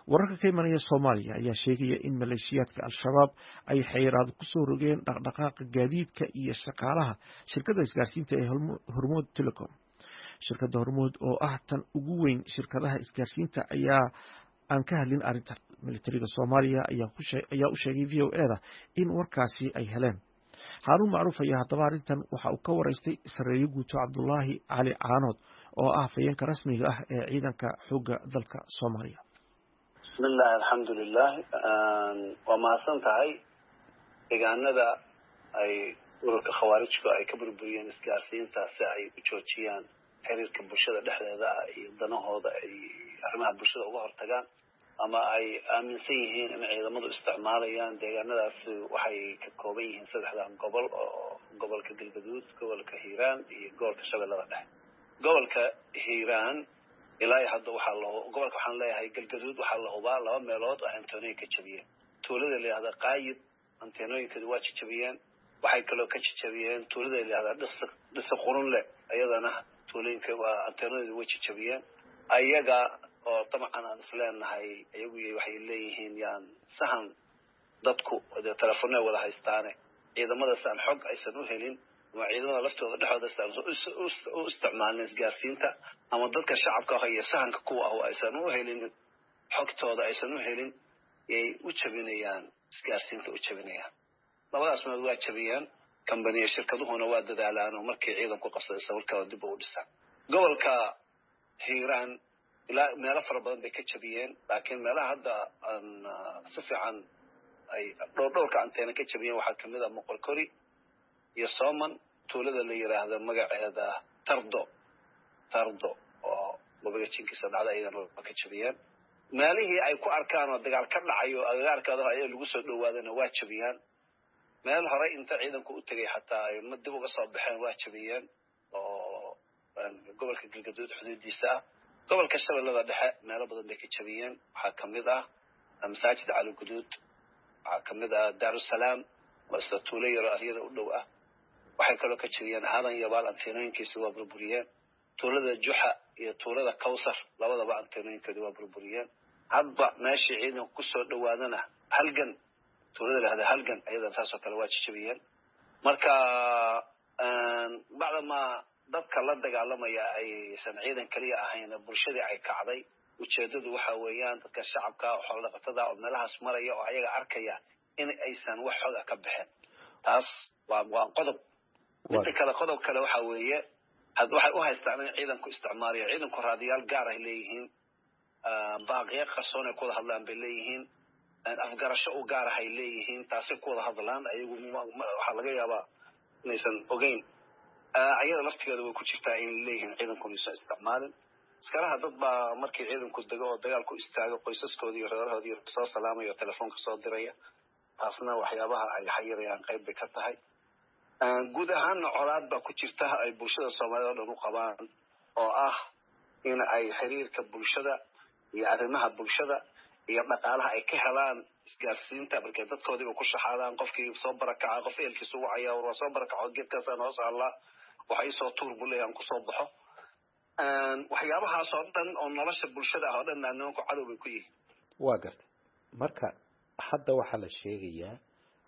wararka ka imanaya soomaaliya ayaa sheegaya in maleeshiyaadka al-shabaab ay xayiraado kusoo rogeen dhaqdhaqaaqa gaadiidka iyo shaqaalaha shirkadda isgaarsiinta ee hormuud telecom shirkadda hormuud oo ah tan ugu weyn shirkadaha isgaarsiinta ayaa aan ka hadlin arrintan militariga soomaaliya ayaa u sheegay v o eda in warkaasi ay heleen haaruun macruuf ayaa haddaba arrintan waxa uu ka waraystay sareeyo guuto cabdulaahi cali caanood oo ah afayeenka rasmiga ah ee ciidanka xoogga dalka soomaaliya bismillahi alxamdulilah waa mahadsan tahay deegaanada ay ururka khawaarijku ay ka burburiyeen isgaarsiinta si ay u joojiyaan xiriirka bulshada dhexdeeda ah iyo danahooda ay arrimaha bulshada uga hortagaan ama ay aaminsan yihiin in ciidamadu isticmaalayaan deegaanadaasi waxay ka kooban yihiin saddexdan gobol oo gobolka galgaduud gobolka hiiraan iyo gobolka shabeellada dhexe gobolka hiiraan ilaa hadda waxaa la gobolka waxaan leeyahay galgaduud waxaa la hubaa laba meelood oo anteenooyin ka jabiyeen tuulada la yihahda qaayib anteenooyinkeedu waa jajabiyeen waxay kaloo ka jajabiyeen tuulada la yihahda dhisi dhisi qurunle iyadana tuulooyinka waa anteenooyinka way jajabiyeen ayaga oo dabcan aan isleenahay iyagu waxay leeyihiin yaan sahan dadku dee telefoonay wada haystaane ciidamadaas aan xog aysan u helin ama ciidamada laftooda dhexooda aysan u isticmaalin isgaarsiinta ama dadka shacabka ah iyo sahanka kuwa ah aysan u helin xogtooda aysan u helin yay u jabinayaan isgaarsiinta u jabinayaan labadaas meed waa jabiyeen kambaniya shirkaduhuna waa dadaalaan oo markii ciidanku qabsaday sawirkada dib u dhisaan gobolka hiiraan ilaa meelo fara badan bay ka jabiyeen laakiin meelaha hadda aan si fiican ay dhowr dhowrka anteena ka jabiyeen waxaa kamid ah moqorkori iyo soman tuulada la yiraahdo magaceeda tardo tardo oo wabiga jinkiisa dhacda ayagana ka jabiyeen meelihii ay ku arkaan oo dagaal ka dhacayo agagaarkaada ayaa lagu soo dhawaadana waa jabiyaan meel horey inta ciidanku u tegay xataa ay ma dib uga soo baxeen waa jabiyeen oo gobolka galgaduud xuduudiisa ah gobolka shabeellada dhexe meelo badan bay ka jabiyeen waxaa kamid ah masaajid cali guduud waxaa kamid ah daarusalaam oo isla tuulo yaroo aryada u dhow ah waxay kaloo ka jabiyeen aadan yabaal anteenooyinkiisa waa burburiyeen tuulada juxa iyo tuulada kawsar labadaba anteenooyinkeedu waa burburiyeen hadba meeshii ciidanku kusoo dhawaadana halgan tuulada lahada halgan ayadan saasoo kale waa jajabiyeen marka bacdamaa dadka la dagaalamaya aysan ciidan keliya ahayn bulshadii ay kacday ujeedadu waxa weeyaan dadka shacabka xoolo dhaqatada oo meelahaas maraya oo ayaga arkaya in aysan wax xooga ka baxeen taas waa waa qodob midda kale qodob kale waxa weeye waxay u haystaan in ciidanku isticmaalayo ciidanku raadiyaal gaar ay leeyihiin baaqiya qarsoon ay ku wada hadlaan bay leeyihiin afgarasho u gaar ah ay leeyihiin taasay ku wada hadlaan ayagu waxaa laga yaabaa inaysan ogeyn ayada laftigeeda way ku jirtaa in leeyihiin ciidankuna aysan isticmaalin iskalaha dad baa markii ciidanku dego oo dagaal ku istaago qoysaskoodii iyo reerahoodii soo salaamaya oo telefoonka soo diraya taasna waxyaabaha ay xayirayaan qayb bay ka tahay guud ahaanna colaad baa ku jirta ay bulshada soomaaliyed oo dhan u qabaan oo ah in ay xiriirka bulshada iyo arrimaha bulshada iyo dhaqaalaha ay ka helaan isgaarsiinta markay dadkoodiiba ku shaxaadaan qofkii soo barakaca qof eelkiisa ugu caya war waa soo barakaco geedkaasaan hoos allaa waxa isoo tuur buu leeyahan kusoo baxo waxyaabahaas oo dhan oo nolosha bulshada ah oo dhan nimanku cadow bay ku yihiin waa gartay marka hadda waxaa la sheegayaa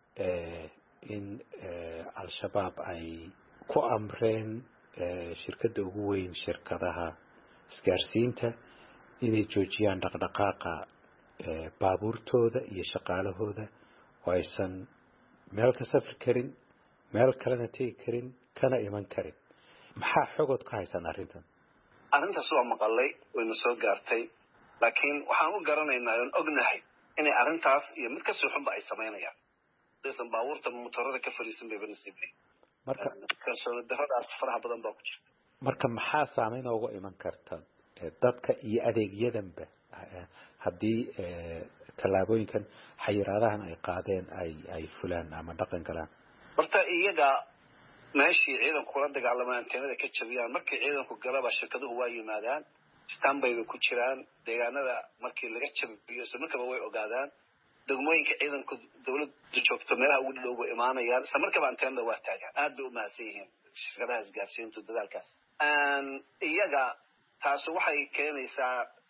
in al-shabaab ay ku amreen shirkadda ugu weyn shirkadaha isgaarsiinta inay joojiyaan dhaqdhaqaaqa baabuurtooda iyo shaqaalahooda oo aysan meel ka safri karin meel kalena tegi karin kana iman karin maxaa xogood ka haysaan arrintan arrintaas waa maqalay wayna soo gaartay laakiin waxaan u garanaynaa oon ognahay inay arrintaas iyo mid kasoo xunba ay samaynayaan hadaysan baabuurta motorada ka fariisan bayba nasiibay marka kalsooni daradaas faraha badan baa ku jirta marka maxaa saameyn ooga iman karta dadka iyo adeegyadanba haddii tallaabooyinkan xayiraadahan ay qaadeen ay ay fulaan ama dhaqan galaan horta iyaga meeshii ciidanku kula dagaalamaan anteenada ka jabiyaan markii ciidanku galaba shirkaduhu waa yimaadaan stanbay bay ku jiraan deegaanada markii laga jabiyo isla markaba way ogaadaan degmooyinka ciidanku dawladdu joogto meelaha ugu dhow bay imaanayaan isla markaba anteenada waa taagaan aad bay u mahadsan yihiin shirkadaha isgaarsiintu dadaalkaas iyaga taasi waxay keenaysaa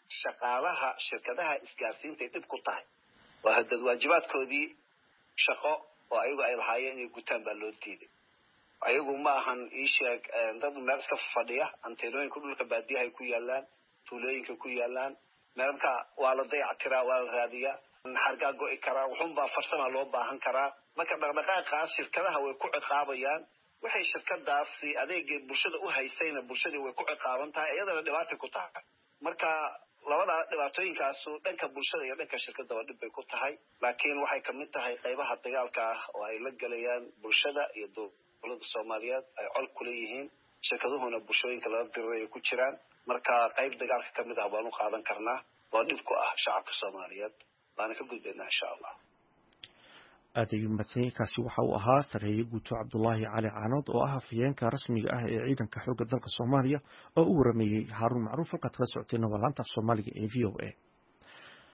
shaqaalaha shirkadaha isgaarsiinta ay dhib ku tahay waa hadad waajibaadkoodii shaqo oo ayagu ay lahaayeen inay gutaan baa loo diiday ayagu ma ahan iisheeg dad meel iska fadhiya anteenooyinka dhulka baadiyahay ku yaalaan tuulooyinka ku yaalaan meelka waa la dayactiraa waa la raadiyaa xargaa go'i karaa wuxunbaa farsama loo baahan karaa marka dhaqdhaqaaqaas shirkadaha way ku ciqaabayaan waxay shirkadaasi adeegay bulshada u haysayna bulshadii way ku ciqaaban tahay iyadana dhibaatay ku tahay marka labada dhibaatooyinkaasu dhanka bulshada iyo dhanka shirkadaba dhib bay ku tahay laakiin waxay kamid tahay qaybaha dagaalka ah oo ay la gelayaan bulshada iyo dowlada soomaaliyeed ay col kula yihiin shirkaduhuna bulshooyinka lala diriray ay ku jiraan marka qayb dagaalka kamid ah baan u qaadan karnaa oo dhib ku ah shacabka soomaaliyeed baana ka gudbaynaa insha allah aad ayuu mahadsanyay kaasi waxa uu ahaa sareeye guuto cabdulaahi cali caanood oo ah afhayeenka rasmiga ah ee ciidanka xoogga dalka soomaaliya oo u warameeyey haaruun macruuf halkaad kala socoteenna waa laanta af soomaaliga ee v o a